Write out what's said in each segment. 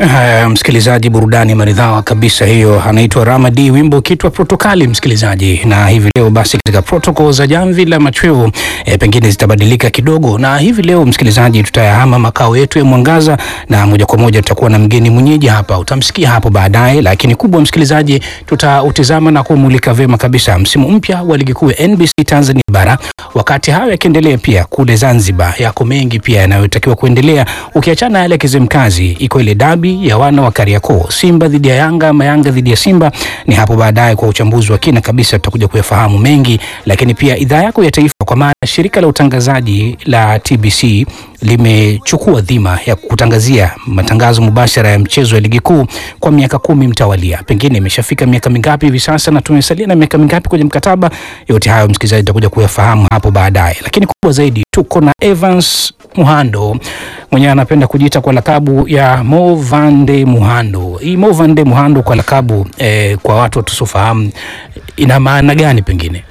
Uh, msikilizaji, burudani maridhawa kabisa hiyo, anaitwa Ramadi, wimbo kitwa protokali. Msikilizaji, na hivi leo basi katika protokol za jamvi la machweo eh, pengine zitabadilika kidogo, na hivi leo msikilizaji, tutayahama makao yetu ya Mwangaza na moja kwa moja tutakuwa na mgeni mwenyeji hapa, utamsikia hapo baadaye, lakini kubwa msikilizaji, tutautizama na kumulika vyema kabisa msimu mpya wa ligi kuu ya NBC Tanzania bara. Wakati hayo yakiendelea, pia kule Zanzibar yako mengi pia yanayotakiwa kuendelea, ukiachana yale Kizimkazi, iko ile dabi ya wana wa Kariakoo, Simba dhidi ya Yanga ama Yanga dhidi ya Simba. Ni hapo baadaye kwa uchambuzi wa kina kabisa, tutakuja kuyafahamu mengi, lakini pia idhaa yako ya taifa, kwa maana shirika la utangazaji la TBC limechukua dhima ya kutangazia matangazo mubashara ya mchezo ya ligi kuu kwa miaka kumi mtawalia. Pengine imeshafika miaka mingapi hivi sasa na tumesalia na miaka mingapi kwenye mkataba? Yote hayo msikilizaji, tutakuja kuyafahamu hapo baadaye, lakini kubwa zaidi tuko na Evans Muhando mwenyewe anapenda kujiita kwa lakabu ya Mo Vande Muhando. Hii Mo Vande Muhando kwa lakabu eh, kwa watu tusiofahamu ina maana gani pengine?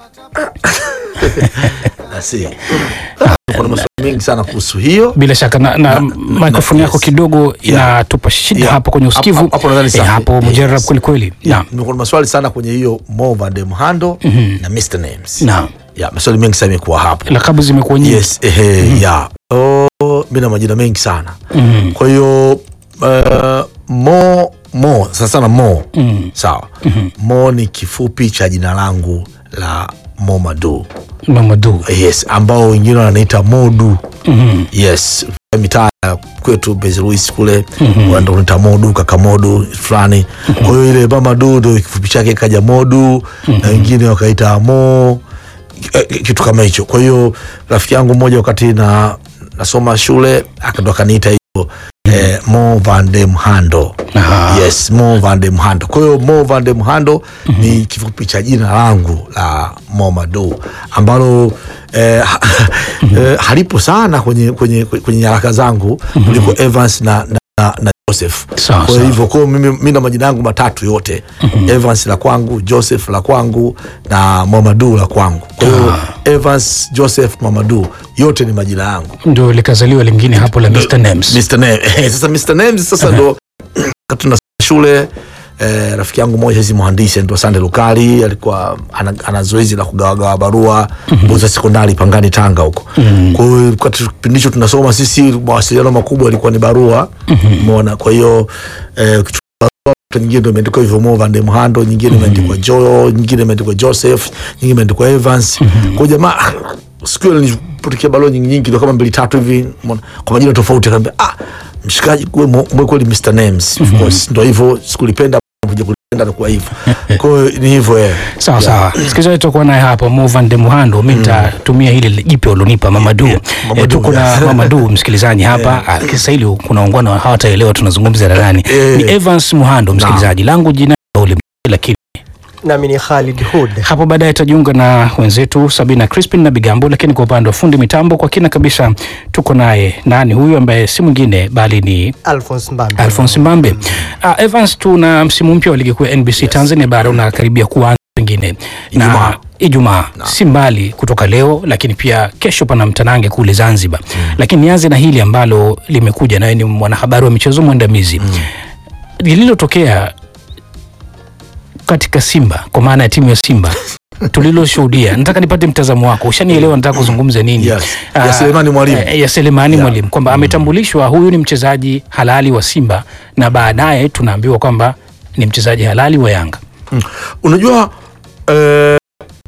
Asi. Kuna maswali mengi sana kuhusu hiyo. Bila shaka na, na microphone yako yes. kidogo inatupa shida Yeah. hapo kwenye usikivu Hapo- hapo nadhani eh, safi. hapo mujarab Yes. kweli kweli. Yeah, Naam. nimekuwa na maswali sana kwenye hiyo Mo Van de Mhando na Mr Names. Naam. Yeah, maswali mengi sana imekuwa hapo. Lakabu zimekuwa nyingi. Yes, ehe, yeah. Oh, mimi na majina mengi sana. Kwa hiyo uh, Mo Mo sasa sana Mo. Sawa. Mo ni kifupi cha jina langu la Momadu. Mamadu. Yes, ambao wengine wananiita Modu. Yes, mitaa ya kwetu Mbezi Luis kule wanaenda kuniita Modu, kaka Modu fulani. Kwa hiyo ile mama du ndio kifupi chake kaja Modu na wengine wakaita Mo eh, kitu kama hicho. Kwa hiyo rafiki yangu mmoja wakati na nasoma shule akando akaniita hivyo eh, Mo Van de Mhando. Aha. Yes, Mo Van de Mhando. Kwa hiyo Mo Van de Mhando ni kifupi cha jina langu la Momadu ambalo eh, ha, eh, halipo sana kwenye, kwenye, kwenye nyaraka zangu kuliko Evans na, na, na, na Joseph. Sawa, Kwa sawa. hivyo kwa hiyo mimi, mimi na majina yangu matatu yote Evans la kwangu, Joseph la kwangu na Momadu la kwangu. Kwa hiyo Evans, Joseph, Momadu yote ni majina yangu. Ndio likazaliwa lingine hapo la Mr Names. Mr. Name. Eh, sasa Mr. Names sasa ndo wakati tunasoma shule eh, rafiki yangu mmoja hizi mhandisi anaitwa Sande Lukali alikuwa ana, ana zoezi la kugawagawa barua Buza sekondari Pangani Tanga huko. Kwa hiyo wakati kipindi hicho tunasoma sisi mawasiliano makubwa yalikuwa ni barua. Umeona? Kwa hiyo eh, ukichukua barua, nyingine ndio imeandikwa hivyo Mo Van de Mhando, nyingine imeandikwa Jo, nyingine imeandikwa Joseph, nyingine imeandikwa Evans. Kwa hiyo jamaa siku ile nilipotikia barua nyingi nyingi ndio kama mbili tatu hivi umeona, kwa majina tofauti akaniambia ah mshikaji wewe mo- mwe kweli Mr Names of course ndio hivyo sikulipenda kuja kulipenda na kuwa hivyo kwa hiyo ni hivyo eh Sawa sawa, sikilizaji, tutakuwa naye hapa Movan de Muhando. Mi nitatumia hili jipya ulionipa Mamadu. Yeah, Eh, Mamadu, tuko na yeah. Mamadu msikilizaji hapa. Ah, Kisa hili kuna ungwana hawataelewa tunazungumza na nani. Eh. Ni Evans Muhando msikilizaji, langu jina ule lakini nami ni Khalid Hud. hapo baadaye tajiunga na wenzetu Sabina Crispin na Bigambo, lakini kwa upande wa fundi mitambo kwa kina kabisa tuko naye nani huyu ambaye si mwingine bali ni Alphonse Mbambe. Alphonse Mbambe. Uh, Evans, tuna msimu mpya wa ligi kuu ya NBC Tanzania bara unakaribia kuanza pengine Ijumaa. na Ijumaa si mbali kutoka leo, lakini pia kesho pana mtanange kule Zanzibar. Lakini nianze na hili ambalo limekuja, nawe ni mwanahabari wa michezo mwandamizi lililotokea katika Simba kwa maana ya timu ya Simba tuliloshuhudia. Nataka nipate mtazamo wako, ushanielewa nataka kuzungumza nini? Yes. Ah, Ya Selemani Mwalimu. eh, ya Selemani Yeah. Mwalimu kwamba ametambulishwa huyu ni mchezaji halali wa Simba na baadaye tunaambiwa kwamba ni mchezaji halali wa Yanga. Mm. unajua eh,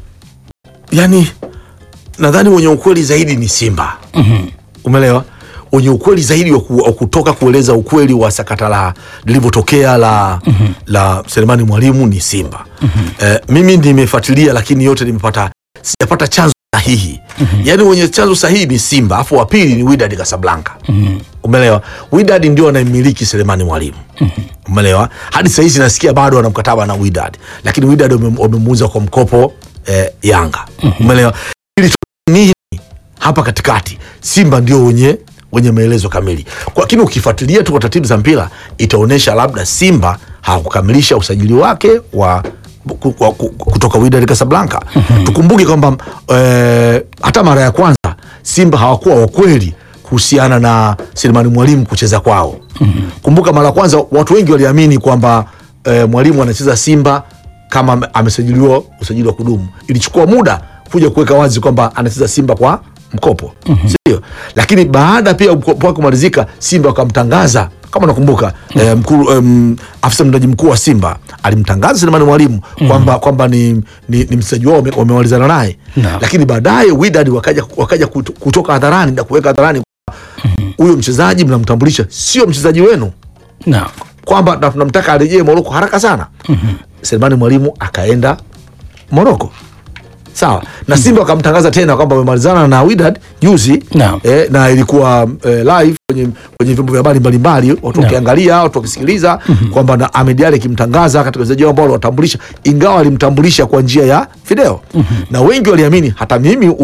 yani nadhani wenye ukweli zaidi ni Simba umeelewa wenye ukweli zaidi wa ku- wa kutoka kueleza ukweli wa sakata la lilivyotokea la, la Selemani Mwalimu ni Simba eh, mimi nimefuatilia lakini yote nimepata sijapata chanzo sahihi yaani wenye chanzo sahihi ni Simba afu wa pili ni Wydad Casablanca umeelewa Wydad ndio anayemiliki Selemani Mwalimu umeelewa hadi sahizi nasikia bado ana mkataba na Wydad lakini Wydad wame- wamemuuza kwa mkopo eh, Yanga umeelewa Ili nini hapa katikati Simba ndio wenye wenye maelezo kamili Kwa- lakini ukifuatilia tu kwa taratibu za mpira itaonyesha labda Simba hawakukamilisha usajili wake wa ku- ku- ku- kutoka Wydad Casablanca. Tukumbuke kwamba eh, hata mara ya kwanza Simba hawakuwa wakweli kuhusiana na Selemani Mwalimu kucheza kwao. Kumbuka mara ya kwanza watu wengi waliamini kwamba eh, Mwalimu anacheza Simba kama ame- amesajiliwa usajili wa kudumu. Ilichukua muda kuja kuweka wazi kwamba anacheza Simba kwa mkopo, sio? Lakini baada pia mkopo wake kumalizika, Simba wakamtangaza kama nakumbuka eh, mkuu um, afisa mtendaji mkuu wa Simba alimtangaza Selemani Mwalimu kwamba kwamba ni, ni, ni mchezaji wao wame- wamemalizana naye Naam. lakini baadaye Wydad wakaja, wakaja kuto- kutoka hadharani na kuweka hadharani kwamba huyo mchezaji mnamtambulisha sio mchezaji wenu Naam. kwamba na tunamtaka arejee Moroko haraka sana. Selemani Mwalimu akaenda Moroko, sawa na Simba wakamtangaza tena kwamba wamemalizana na Wydad juzi Naam. eh, na ilikuwa eh, live kwenye kwenye vyombo vya habari mbalimbali, watu Naam. wakiangalia, watu wakisikiliza kwamba na Ahmed Ally akimtangaza katika wachezaji wao ambao waliwatambulisha, ingawa alimtambulisha kwa njia ya video na wengi waliamini, hata mimi